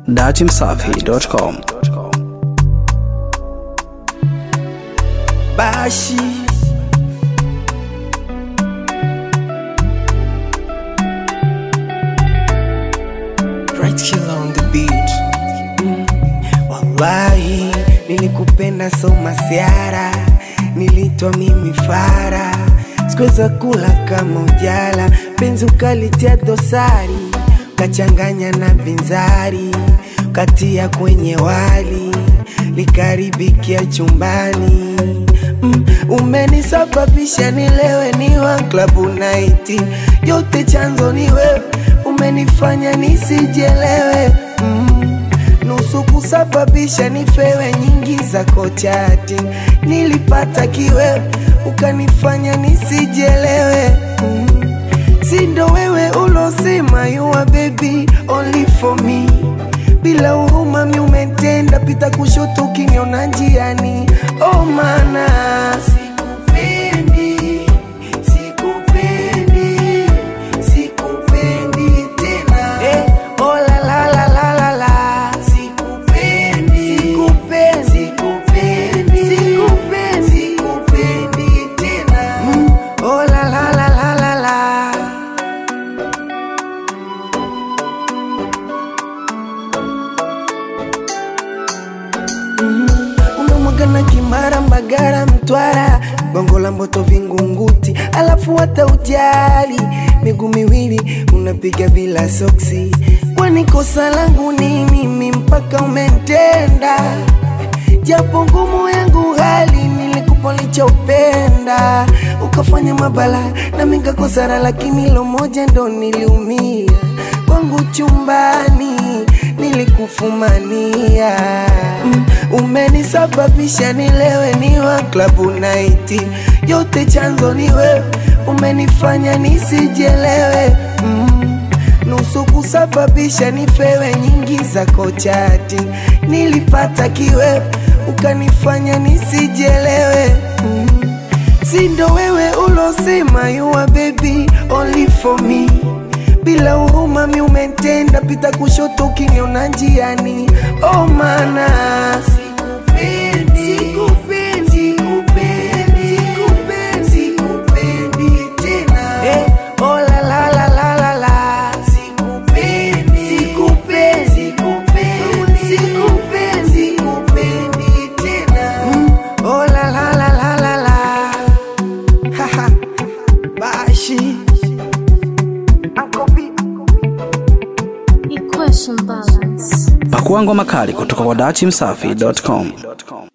datimsafi.com. Bashi Right killer on the beat mm. Wallahi nilikupenda so masiara nilitwa mimi fara sikuweza kula kama ujala penzi ukalitia dosari ukachanganya na binzari ukatia kwenye wali likaribikia chumbani mm, umenisababisha nilewe niwa klabu naiti yote chanzo ni wewe umenifanya nisijelewe mm, nusu kusababisha nifewe nyingi zako chati nilipata kiwewe ukanifanya nisijelewe mm, sindo wewe ulosema you are baby only for me bila huruma mi umetenda pita kushoto ukiniona njiani oh mana sikupendi sikupendi sikupendi tena eh, oh la la la la la la sikupendi sikupendi sikupendi sikupendi sikupendi tena mm, oh la la la la la la unamwaga na kimara mbagara mtwara gongo la mboto vingunguti alafu hata ujali miguu miwili unapiga bila soksi kwani kosa langu nini mi mpaka umentenda japo ngumu yangu hali nilikupa lichopenda ukafanya mabala na mingakosara lakini lo moja ndo niliumia kwangu chumbani nilikufumania mm, umenisababisha nilewe niwa klabu naiti yote chanzo ni wewe umenifanya nisijelewe mm, nusu kusababisha nifewe nyingi zako chati nilipata kiwewe ukanifanya nisijelewe mm, sindo wewe ulosema you are baby only for me bila huruma mi umetenda pita kushoto ukiniona njiani oh mana sikupendi sikupendi sikupendi sikupendi sikupendi tena eh, oh la la la la la la sikupendi sikupendi sikupendi sikupendi sikupendi tena mm, oh la la la la la la haha bashi Uncle B Equation balance. Pakua ngoma kali kutoka kwa datimsafi.com.